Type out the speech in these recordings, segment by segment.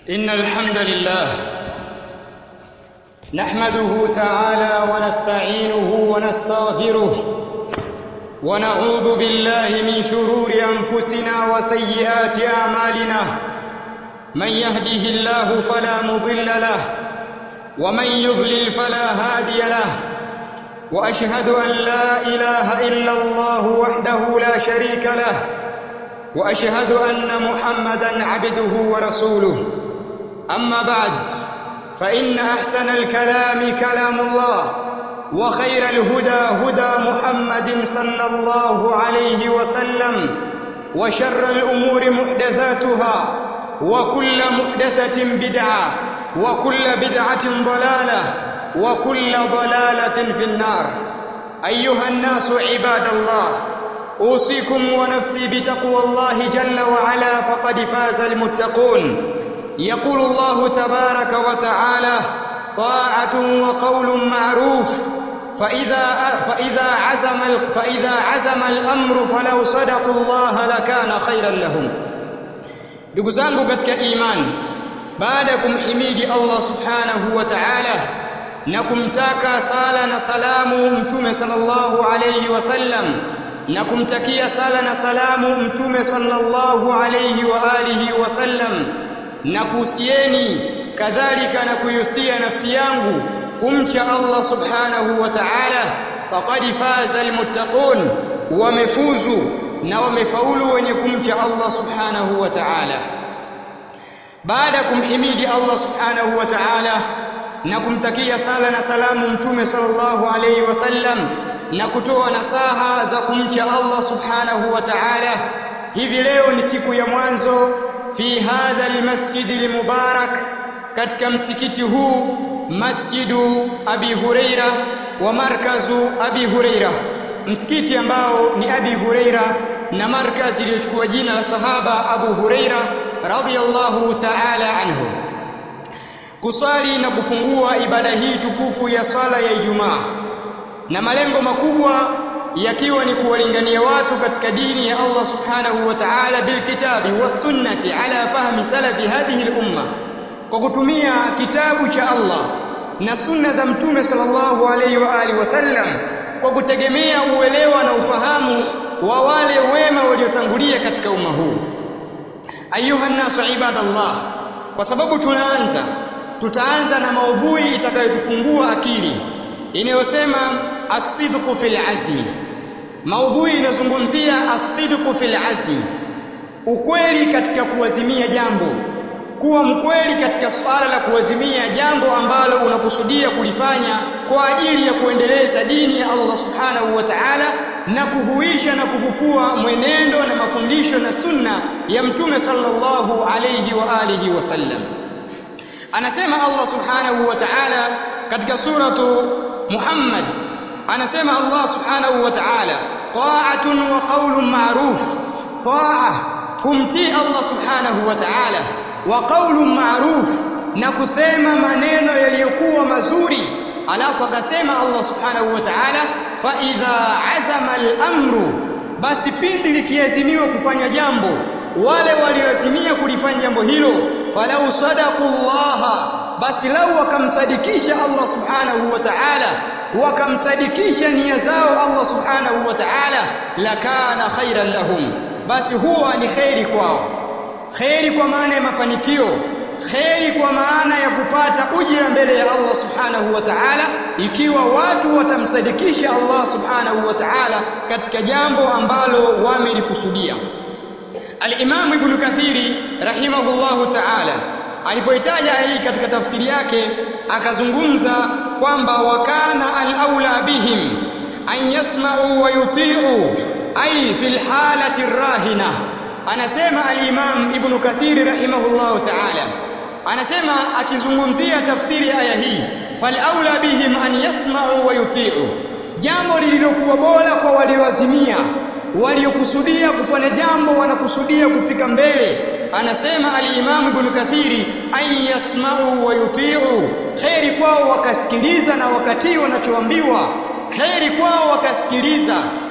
إن الحمد لله نحمده تعالى ونستعينه ونستغفره ونعوذ بالله من شرور أنفسنا وسيئات أعمالنا من يهده الله فلا مضل له ومن يضلل فلا هادي له وأشهد أن لا إله إلا الله وحده لا شريك له واشهد ان محمدا عبده ورسوله اما بعد فان احسن الكلام كلام الله وخير الهدى هدى محمد صلى الله عليه وسلم وشر الامور محدثاتها وكل محدثه بدعه وكل بدعه ضلاله وكل ضلاله في النار ايها الناس عباد الله اوصيكم ونفسي بتقوى الله جل وعلا فقد فاز المتقون يقول الله تبارك وتعالى طاعه وقول معروف فاذا فاذا عزم فاذا عزم الامر فلو صدقوا الله لكان خيرا لهم ndugu zangu katika imani baada ya kumhimidi Allah subhanahu wa ta'ala na kumtaka sala na salamu mtume sallallahu alayhi wasallam na kumtakia sala na salamu mtume sallallahu alayhi wa alihi wasallam na kuhusieni kadhalika na kuihusia nafsi yangu kumcha Allah subhanahu wa ta'ala faqad faza almuttaqun wamefuzu na wamefaulu wenye kumcha Allah subhanahu wa ta'ala baada ya kumhimidi Allah subhanahu wa ta'ala na kumtakia sala na salamu mtume sallallahu alayhi wasallam na kutoa nasaha za kumcha Allah subhanahu wa ta'ala hivi leo ni siku ya mwanzo fi hadha almasjid almubarak katika msikiti huu masjidu abi huraira wa markazu abi huraira msikiti ambao ni abi huraira na markazi iliyochukua jina la sahaba abu huraira radhiyallahu ta'ala anhu kuswali na kufungua ibada hii tukufu ya swala ya Ijumaa na malengo makubwa yakiwa ni kuwalingania watu katika dini ya Allah subhanahu wa ta'ala bilkitabi wasunnati ala fahmi salafi hadhihi al-umma kwa kutumia kitabu cha Allah na sunna za mtume sallallahu alayhi wa alihi wasallam kwa kutegemea uelewa na ufahamu wa wale wema waliotangulia katika umma huu ayuha nasu ibadallah kwa sababu tunaanza tutaanza na maudhui itakayotufungua akili inayosema asidqu fil azmi maudhui inazungumzia asidqu fil azmi ukweli katika kuwazimia jambo kuwa mkweli katika swala la kuwazimia jambo ambalo unakusudia kulifanya kwa ajili ya kuendeleza dini ya Allah subhanahu wa ta'ala na kuhuisha na kufufua mwenendo na mafundisho na sunna ya mtume sallallahu alayhi wa alihi wasallam anasema Allah subhanahu wa ta'ala katika suratu Muhammad anasema Allah subhanahu wa ta'ala ta'atun wa qawlun ma'ruf ta'a kumtii Allah subhanahu wa ta'ala wa qawlun ma'ruf na kusema maneno yaliyokuwa mazuri alafu akasema Allah subhanahu wa ta'ala fa idha azama al-amru basi pindi likiazimiwa kufanya jambo wale walioazimia kulifanya jambo hilo falau sadaqullaha basi lau wakamsadikisha Allah subhanahu wa ta'ala wakamsadikisha nia zao Allah subhanahu wa ta'ala lakana khairan lahum basi huwa ni khairi kwao khairi kwa maana ya mafanikio khairi kwa maana ya kupata ujira mbele ya Allah subhanahu wa ta'ala ikiwa watu watamsadikisha Allah subhanahu wa ta'ala katika jambo ambalo wamelikusudia Al-Imam Ibn Kathiri rahimahullahu ta'ala alipoitaja hii katika tafsiri yake akazungumza kwamba wakana al-aula bihim an yasma'u wa yuti'u ay fil halati rahina anasema al-Imam Ibn Kathiri rahimahullahu ta'ala anasema akizungumzia tafsiri ya aya hii fal aula bihim an yasma'u wa yuti'u jambo lililokuwa bora kwa walioazimia waliokusudia kufanya jambo wanakusudia kufika mbele anasema al-Imam Ibn Kathiri ay yasma'u wa yuti'u khairi kwao wakasikiliza na wakatii wanachoambiwa khairi kwao wakasikiliza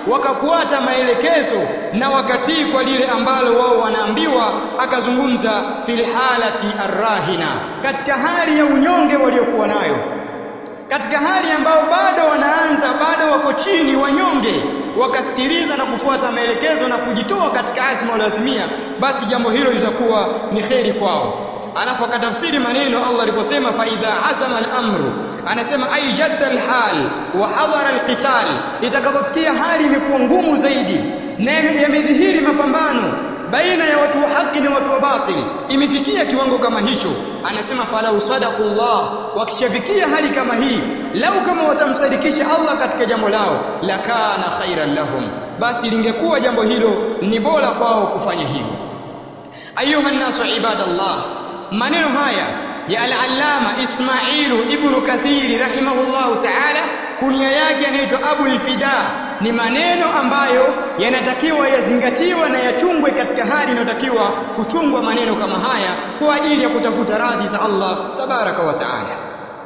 wakafuata maelekezo na wakatii kwa lile ambalo wao wanaambiwa akazungumza fil halati arrahina katika hali ya unyonge waliokuwa nayo katika hali ambao bado wanaanza bado wako chini wanyonge wakasikiliza na kufuata maelekezo na kujitoa katika azma walioazimia basi jambo hilo litakuwa ni kheri kwao alafu akatafsiri maneno Allah aliposema fa idha azama al-amru anasema ay jadda al-hal wa hadara al-qital itakapofikia hali imekuwa ngumu zaidi na yamedhihiri mapambano baina ya watu wa haki na watu wa batil imefikia kiwango kama hicho anasema falau sadaqullah wakishafikia hali kama hii lau kama watamsadikisha Allah katika jambo lao lakana khairan lahum basi lingekuwa jambo hilo ni bora kwao kufanya hivyo ayuha nasu ibadallah maneno haya ya al-allama Ismailu ibn Kathiri rahimahullahu ta'ala kunia yake anaitwa Abu al-Fida ni maneno ambayo yanatakiwa yazingatiwe na yachungwe katika hali inayotakiwa kuchungwa maneno kama haya kwa ajili ya kutafuta radhi za Allah tabaraka wa taala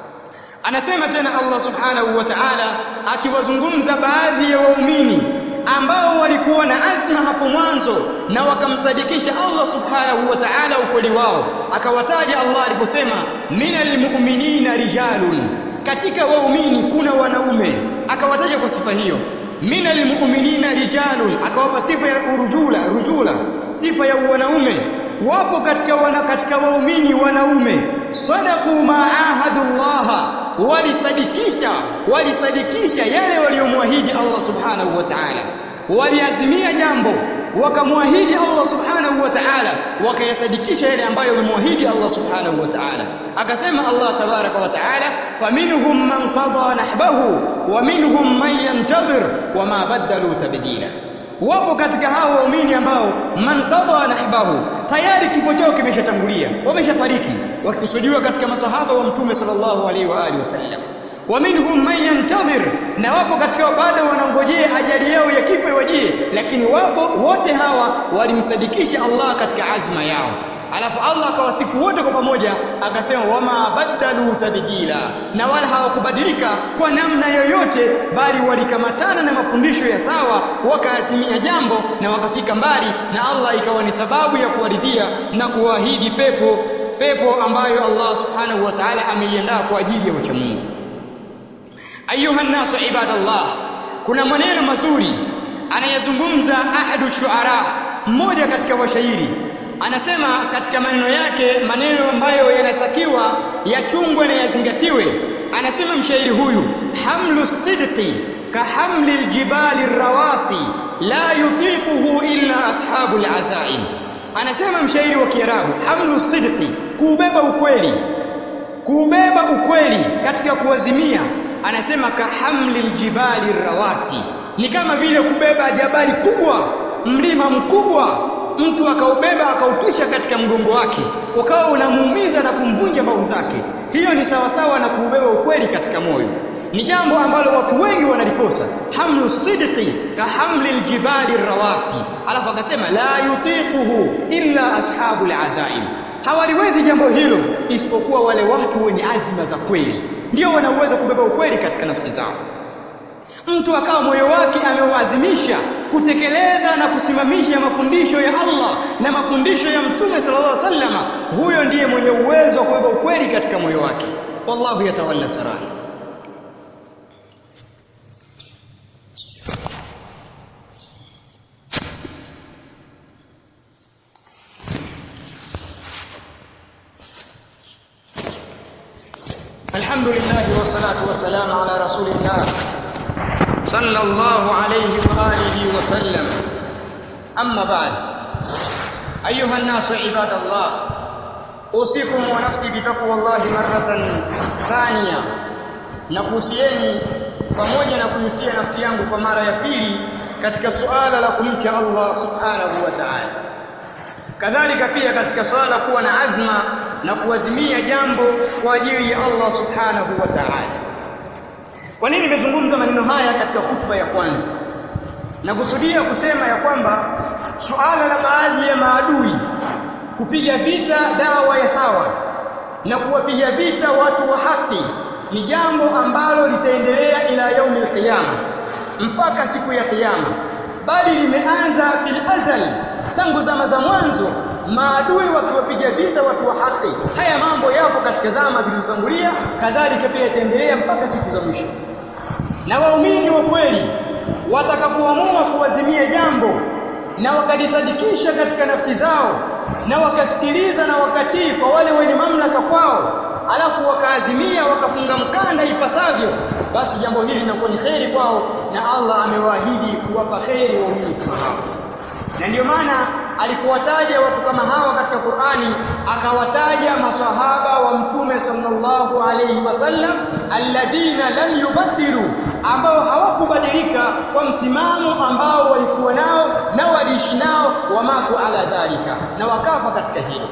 anasema tena Allah subhanahu wa ta'ala akiwazungumza baadhi ya waumini ambao walikuwa na azma hapo mwanzo na wakamsadikisha Allah subhanahu wa ta'ala ukweli wao akawataja Allah aliposema minal mu'minina rijalun katika waumini kuna wanaume akawataja kwa sifa hiyo minal mu'minina rijalun akawapa sifa ya urujula rujula sifa ya wanaume wapo katika wana, katika waumini wanaume sadaqu ma'ahadullaha walisadikisha walisadikisha yale waliomwahidi Allah subhanahu wa ta'ala waliazimia jambo wakamwahidi Allah subhanahu wa ta'ala wakayasadikisha yale ambayo wamemwahidi Allah subhanahu wa ta'ala akasema Allah tabaraka wa ta'ala faminhum man qada nahbahu wa minhum man yantadhir wama badalu tabdila wapo katika hao waumini ambao man qada nahbahu tayari kifo chao kimeshatangulia wameshafariki wakikusudiwa katika masahaba wa mtume sallallahu alaihi wa alihi wasallam wa minhum man yantadhir na wapo katika bado wanangojea ajali yao ya kifo iwajie lakini wapo wote hawa walimsadikisha Allah katika azma yao alafu Allah akawasifu wote kwa pamoja akasema wama badalu tabdila na wala hawakubadilika kwa namna yoyote bali walikamatana na mafundisho ya sawa wakaazimia jambo na wakafika mbali na Allah ikawa ni sababu ya kuwaridhia na kuahidi pepo pepo ambayo Allah subhanahu wa ta'ala ameiandaa kwa ajili ya wacha Mungu ayuha nasu ibadallah kuna maneno mazuri anayezungumza ahadu shuara mmoja katika washairi anasema katika maneno yake maneno ambayo yanastakiwa yachungwe na yazingatiwe anasema mshairi huyu hamlu sidqi ka hamli aljibali rawasi la yutiquhu illa ashabul azaim anasema mshairi wa kiarabu hamlu sidqi kuubeba ukweli kuubeba ukweli katika kuazimia anasema ka hamli aljibali rawasi ni kama vile kubeba jabali kubwa mlima mkubwa mtu akaubeba akautisha katika mgongo wake ukawa unamuumiza na kumvunja mbavu zake hiyo ni sawasawa na kuubeba ukweli katika moyo ni jambo ambalo watu wengi wanalikosa hamlu sidqi ka hamli aljibali rawasi alafu akasema la yutiquhu illa ashabul azaim hawaliwezi jambo hilo isipokuwa wale watu wenye azima za kweli ndio wanaweza kubeba ukweli katika nafsi zao mtu akawa moyo wake ameuazimisha kutekeleza na kusimamisha mafundisho ya Allah na mafundisho ya Mtume sallallahu alaihi wasallam huyo ndiye mwenye uwezo wa kubeba ukweli katika moyo wake wallahu yatawalla sarahi الحمد لله والصلاة والسلام على رسول الله صلى الله عليه وآله وسلم أما بعد أيها الناس عباد الله أوصيكم ونفسي بتقوى الله مرة ثانية nakuhusieni pamoja na kuhusia nafsi yangu kwa mara ya pili katika suala la kumcha Allah subhanahu wa ta'ala kadhalika pia katika suala kuwa na azma na kuazimia jambo kwa ajili ya Allah subhanahu wa ta'ala kwa nini nimezungumza maneno haya katika hutuba ya kwanza na kusudia kusema ya kwamba suala la baadhi ya maadui kupiga vita dawa ya sawa na kuwapiga vita watu wa haki ni jambo ambalo litaendelea ila yaumil qiyama mpaka siku ya kiyama bali limeanza fil azal tangu zama za mwanzo maadui wakiwapiga vita watu wa haki haya mambo yapo katika zama zilizotangulia kadhalika pia itaendelea mpaka siku za mwisho na waumini wa kweli watakapoamua kuwazimia jambo na wakalisadikisha katika nafsi zao na wakasikiliza na wakatii kwa wale wenye mamlaka kwao alafu wakaazimia wakafunga mkanda ipasavyo basi jambo hili linakuwa ni kheri kwao na Allah amewaahidi kuwapa kheri waumini kama hao na ndio maana alipowataja watu kama hawa katika Qur'ani akawataja masahaba wa mtume sallallahu alayhi wasallam alladhina lam yubadhiru ambao hawakubadilika kwa msimamo ambao walikuwa nao na waliishi nao wamatu ala dhalika na wakafa katika hilo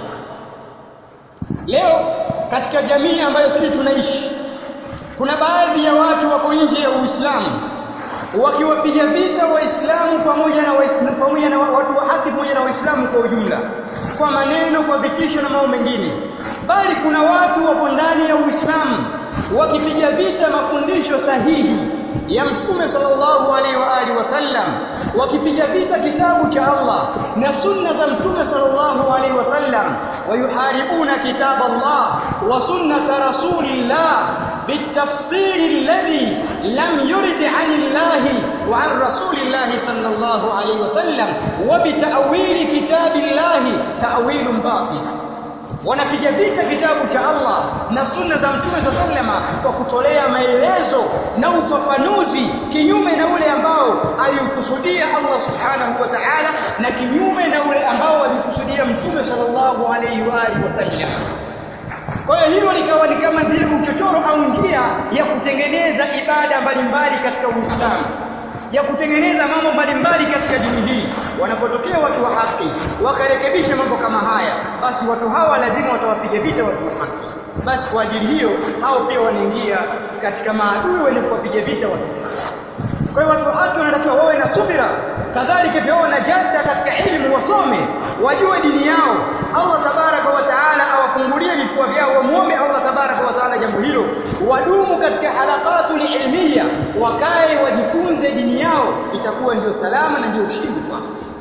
leo katika jamii ambayo sisi tunaishi kuna baadhi ya watu wako nje ya Uislamu wakiwapiga vita waislamu pamoja na waislamu pamoja na watu wa haki pamoja na waislamu kwa ujumla kwa maneno kwa vitisho na mambo mengine bali kuna watu wapo ndani ya Uislamu wakipiga vita mafundisho sahihi ya mtume sallallahu alaihi wa alihi wasallam wakipiga vita kitabu cha Allah na sunna za mtume sallallahu alaihi wasallam wayuharibuna kitab Allah wa sunnata rasulillah بالتفسير الذي لم يرد عن الله وعن رسول الله صلى الله عليه وسلم وبتأويل كتاب الله تأويل باطل wanapiga vita kitabu cha Allah na sunna za mtume za sallama kwa kutolea maelezo na ufafanuzi kinyume na ule ambao aliukusudia Allah subhanahu wa ta'ala na kinyume na ule ambao alikusudia mtume sallallahu alayhi wa alihi wasallam kwa hiyo hilo likawa ni kama vile uchochoro au njia ya kutengeneza ibada mbalimbali katika Uislamu ya kutengeneza mambo mbalimbali katika dini hii wanapotokea watu wa haki wakarekebisha mambo kama haya basi watu hawa lazima watawapiga vita watu wa haki basi kwa ajili hiyo hao pia wanaingia katika maadui wenye kuwapiga vita watu kwa hiyo watu wa haki wanatakiwa wawe na subira kadhalika pia wawe na jadda katika elimu wasome wajue dini yao Allah tabaraka wa taala awafungulie vifua vyao wamuombe Allah tabaraka wa taala jambo hilo wadumu katika halaqatul ilmiya wakae wajifunze dini yao itakuwa ndio salama na ndio ushindi kwao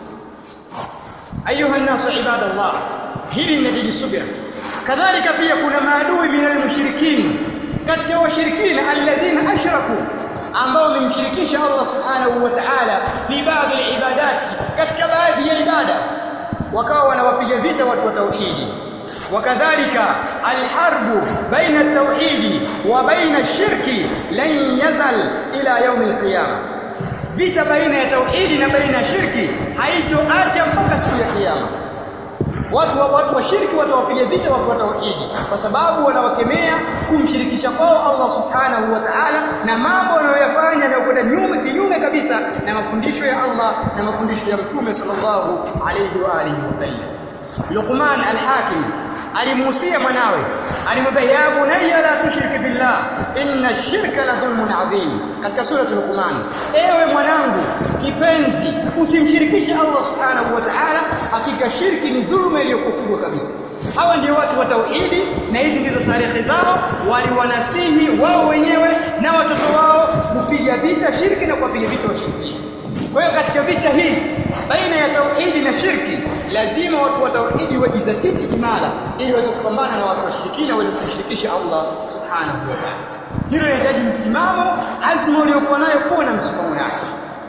ayuha nasu ibadallah hili linahitaji subira kadhalika pia kuna maadui minal mushrikin katika washirikina alladhina ashraku ambao wamemshirikisha Allah subhanahu wa ta'ala fi baadhi al-ibadat katika baadhi ya ibada wakawa wanawapiga vita watu wa tauhidi wakadhalika alharbu baina at-tauhidi wa baina ash-shirki lan yazal ila yawm al-qiyamah vita baina ya tauhidi na baina ya shirki haitoacha mpaka siku ya kiyama watu wa watu wa shirki watawapiga vita watu wa tauhidi kwa sababu wanawakemea kumshirikisha kwao Allah subhanahu wa ta'ala na mambo wanayoyafanya na kwenda nyume kinyume kabisa na mafundisho ya Allah na mafundisho ya Mtume sallallahu alayhi wa alihi wasallam Luqman al-Hakim alimuhusia mwanawe alimwambia ya bunayya la tushrik billah inna ash-shirka la dhulmun adhim katika sura Luqman ewe mwanangu kipenzi usimshirikishe Allah subhanahu wa ta'ala hakika shirki ni dhulma iliyokubwa kabisa hawa ndio watu wa tauhidi na hizi ndizo tarehe zao waliwanasihi wao wenyewe na watoto wao kupiga vita shirki na kuwapiga vita washirikina kwa hiyo katika vita hii baina ya tauhidi na shirki lazima watu wa tauhidi wajizatiti imara ili waweze kupambana na watu washirikina wenye kumshirikisha Allah subhanahu wa ta'ala hilo linahitaji msimamo azma uliokuwa nayo kuwa na msimamo yake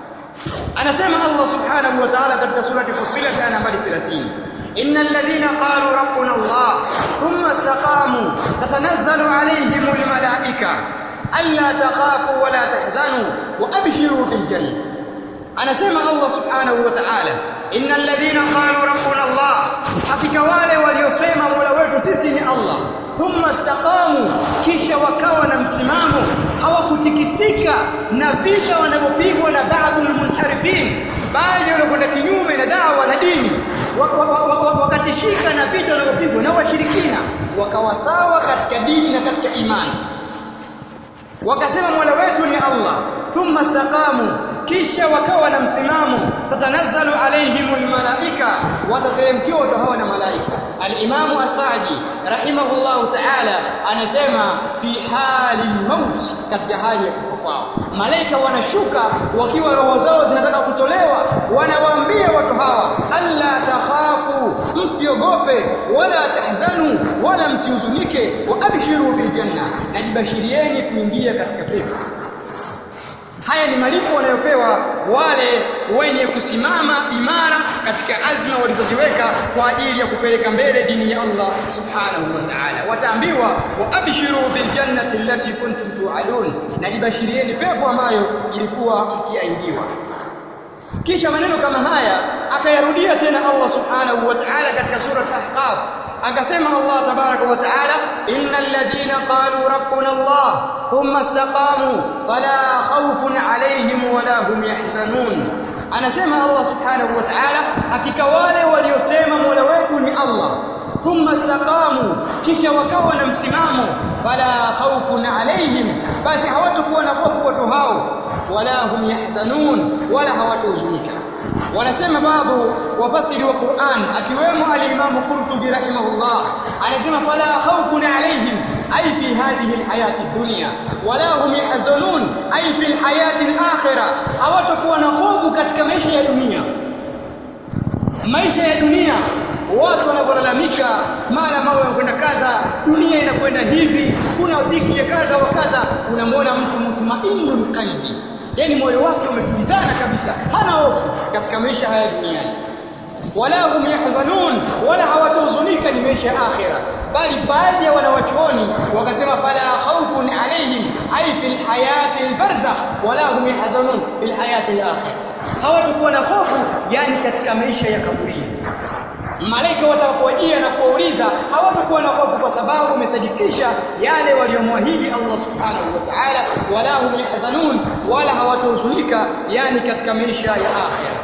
anasema Allah subhanahu wa ta'ala katika surati Fussilat aya nambari 30 innal ladhina qalu rabbuna Allah thumma istaqamu tatanazzalu alayhimul malaika alla takhafu wa la tahzanu wa abshiru bil jannah anasema Allah subhanahu wa ta'ala innal ladhina qalu rabbuna Allah hakika wale waliosema mola wetu sisi ni Allah thumma istaqamu kisha wakawa na msimamo hawakutikisika na vita wanavyopigwa na baadhi munharifin baadhi wanakwenda kinyume na dawa na dini wakatishika na vita wanavyopigwa na washirikina wakawa sawa katika dini na katika imani wakasema mola wetu ni Allah thumma istaqamu kisha wakawa na msimamo tatanazzalu alaihimul malaika watateremkiwa watu hawa na malaika al-Imam Asadi rahimahullahu ta'ala anasema fi hali maut katika hali ya kufa kwao malaika wanashuka wakiwa roho zao zinataka kutolewa wanawaambia watu hawa alla takhafu msiogope wala tahzanu wala msihuzunike wa abshiru bil janna najibashirieni kuingia katika pepo haya ni malipo wanayopewa wale wenye kusimama imara katika azma walizoziweka kwa ajili ya kupeleka mbele dini ya Allah subhanahu wa ta'ala wataambiwa wa abshiru bil jannati allati kuntum tu'adun najibashirieni pepo ambayo ilikuwa mkiahidiwa kisha maneno kama haya akayarudia tena Allah subhanahu wa ta'ala katika sura al-ahqaf akasema Allah tabaraka wa ta'ala innal ladina qalu rabbuna Allah thumma istaqamu fala khawfun alayhim wala hum yahzanun anasema Allah subhanahu wa ta'ala hakika wale waliosema Mola wetu ni Allah thumma istaqamu kisha wakawa na msimamo fala khawfun alayhim basi hawatakuwa na hofu watu hao wala hum yahzanun wala hawatahuzunika wanasema baadhi wafasiri wa Qur'an akiwemo al-Imam Qurtubi rahimahullah anasema fala khawfun alayhim ay fi hadhihi al-hayati dunya wala hum yahzanun ay fi al-hayati al-akhirah hawatakuwa na hofu katika maisha ya dunia maisha ya dunia watu wanapolalamika mara mambo yanakwenda kadha dunia inakwenda hivi kuna dhiki ya kadha wa kadha unamwona mtu mutmainul qalbi yani moyo wake umetulizana kabisa hana hofu katika maisha haya duniani wala hum yahzanun wala hawatahuzunika ni maisha ya akhira bali baadhi ya wanawachuoni wakasema fala khawfun alaihim ay fil hayati albarzakh wala hum yahzanun fil hayati alakhirah hawatakuwa na hofu yani katika maisha ya kaburini malaika watakapowajia na kuwauliza hawatakuwa na hofu kwa sababu wamesadikisha yale waliomwahidi Allah subhanahu wa ta'ala wala hum yahzanun wala hawatahuzunika yani katika maisha ya akhira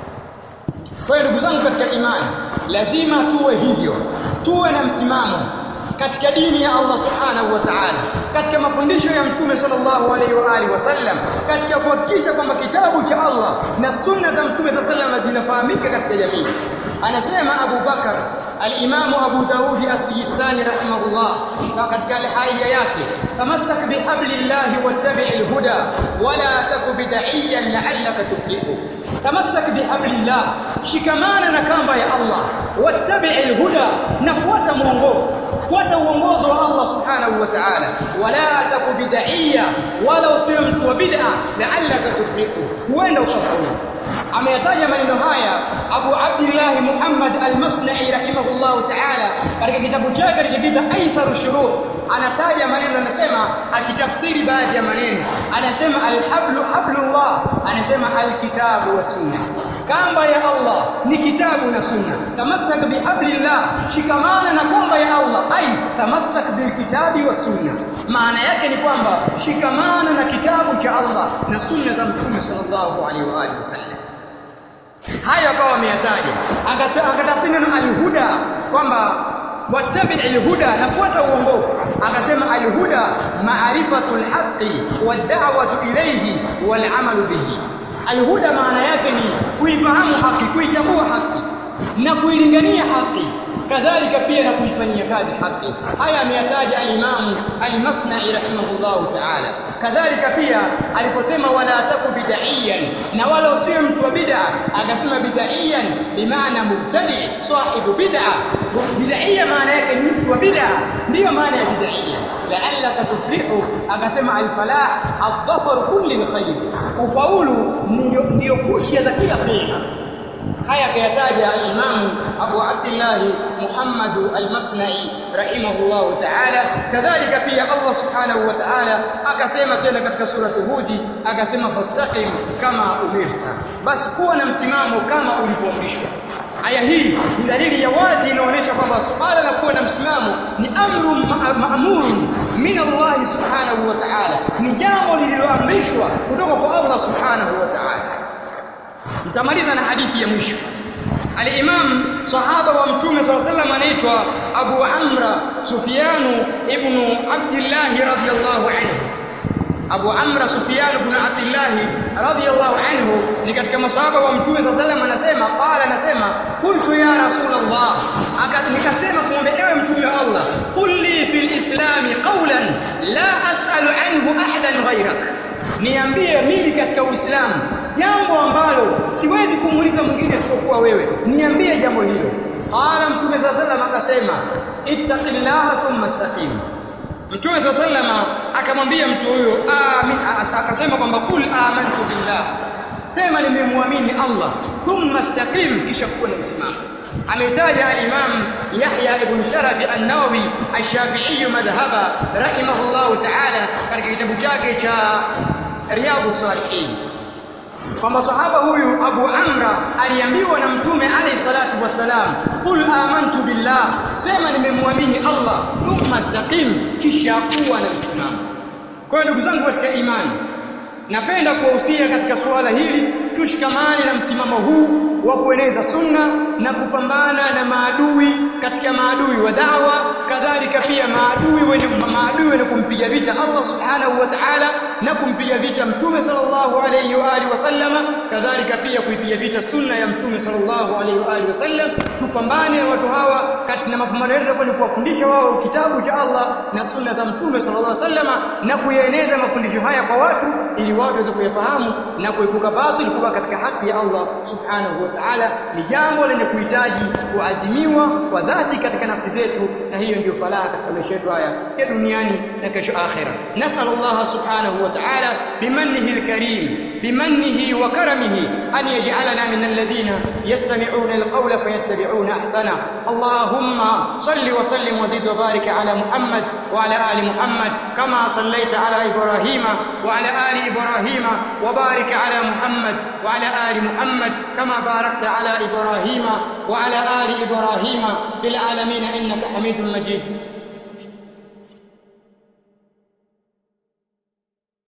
kwa hiyo ndugu zangu katika imani lazima tuwe hivyo tuwe na msimamo katika dini ya Allah subhanahu wa ta'ala katika mafundisho ya mtume sallallahu alaihi wa alihi wasallam katika kuhakikisha kwamba kitabu cha Allah na sunna za mtume sallallahu alaihi zinafahamika katika jamii anasema Abu Bakar al-Imam Abu Daud as-Sijistani rahimahullah katika al-haya yake tamassak bihablillahi wattabi'il huda wala taku bid'iyan la'allaka tuflihu tamassak bihablillah shikamana na kamba ya Allah wattabi'il huda na fuata mwongozo fuata uongozo wa Allah subhanahu wa ta'ala wala taku bid'iyya wala usiwe mtu wa bid'a la'allaka tuflihu huenda usafaulu ameyataja maneno haya Abu Abdullah Muhammad Al-Masna'i rahimahullah ta'ala katika kitabu chake alichokiita Aitharu Shuruh anataja maneno anasema akitafsiri baadhi ya maneno anasema al-hablu hablullah anasema al-kitabu wa sunna kamba ya Allah ni kitabu na sunna tamassak bihablillah shikamana na kamba ya Allah ai tamassak bilkitabi wa sunna maana yake ni kwamba shikamana na kitabu cha Allah na sunna za mtume sallallahu alaihi wa alihi wasallam hayo akawa ameyataja akatafsiri neno alhuda kwamba wattabi alhuda nafuata uongofu akasema alhuda maarifatul haqqi wad'awatu ilayhi wal amalu bihi alhuda maana yake ni kuifahamu haki kuitambua haki na kuilingania haki kadhalika pia na kuifanyia kazi haki haya ameyataja al-Imam al-Masna'i rahimahullahu ta'ala kadhalika pia aliposema wala taku bid'iyan na wala usiwe mtu wa bid'a akasema bid'iyan bimaana mubtadi sahibu bid'a bid'iyya maana yake ni mtu wa bid'a ndiyo maana ya bid'iyya la'allaka tuflihu akasema al-falah ad-dhafar kulli al-khair ufaulu ndio ndio kushia za kila khair haya akayataja al-Imam Abu Abdullah Muhammad al-Masna'i rahimahullah ta'ala kadhalika pia Allah subhanahu wa ta'ala akasema tena katika surati Hudi akasema fastaqim kama umirta basi kuwa na msimamo kama ulivyoamrishwa aya hii ni dalili ya wazi inaonyesha kwamba suala la kuwa na msimamo ni amru ma'murun min Allah subhanahu wa ta'ala ni jambo lililoamrishwa kutoka kwa Allah subhanahu wa ta'ala nitamaliza na hadithi ya mwisho al-Imam sahaba wa mtume صلى الله عليه وسلم anaitwa Abu Amra Sufyan ibn Abdullah radhiyallahu anhu Abu Amra Sufyan ibn Abdullah radhiyallahu anhu ni katika masahaba wa mtume صلى الله عليه وسلم anasema qala anasema qultu ya rasulullah nikasema kumwambia ewe mtume wa Allah qul li fil islam qawlan la as'alu anhu ahadan ghayrak niambie mimi katika Uislamu jambo ambalo siwezi kumuuliza mwingine isipokuwa wewe niambie jambo hilo qala mtume sallallahu alayhi wasallam akasema ittaqillaha thumma istaqim mtume sallallahu alayhi wasallam akamwambia mtu huyo amin akasema kwamba kul amantu billah sema nimemwamini Allah thumma istaqim kisha kuwa na msimamo ametaja al-Imam Yahya ibn Sharabi an-Nawawi ash-Shafi'i madhhaba rahimahullahu ta'ala katika kitabu chake cha Riyadhus Salihin kwamba sahaba huyu Abu Amra aliambiwa na Mtume alayhi salatu wassalam, qul amantu billah, sema nimemwamini Allah, thumma istaqim, kisha kuwa na msimamo. Kwa hiyo ndugu zangu katika imani, napenda kuwahusia katika suala hili tushikamane na msimamo huu wa kueneza sunna na kupambana na maadui katika maadui wa da'wa kadhalika pia maadui wenye maadui wenye kumpiga vita Allah subhanahu wa ta'ala na kumpiga vita mtume sallallahu alayhi wa alihi wasallama kadhalika pia kuipiga vita sunna ya mtume sallallahu alayhi wa alihi wasallam tupambane na watu hawa katika mapambano yetu ni kuwafundisha wao kitabu cha Allah na sunna za mtume sallallahu alayhi wasallama na kuyaeneza mafundisho haya kwa watu ili watu waweze kuyafahamu na kuepuka batil kuwa katika haki ya Allah subhanahu wa ta'ala ni jambo lenye kuhitaji kuazimiwa kwa dhati katika nafsi zetu na hiyo ndio falaha katika maisha yetu haya ya duniani na kesho akhira nasallallahu subhanahu wa ta'ala bimannihi alkarim bimannihi wa karamihi an yaj'alana min alladhina yastami'una alqawla fayattabi'una ahsana allahumma salli wa sallim wa zid wa barik ala muhammad wa ala ali muhammad kama sallaita ala ibrahima wa ala ali ibrahima wa barik ala muhammad wa ala ali muhammad kama barakta ala ibrahima wa ala ali ibrahima fil alamin innaka hamidum majid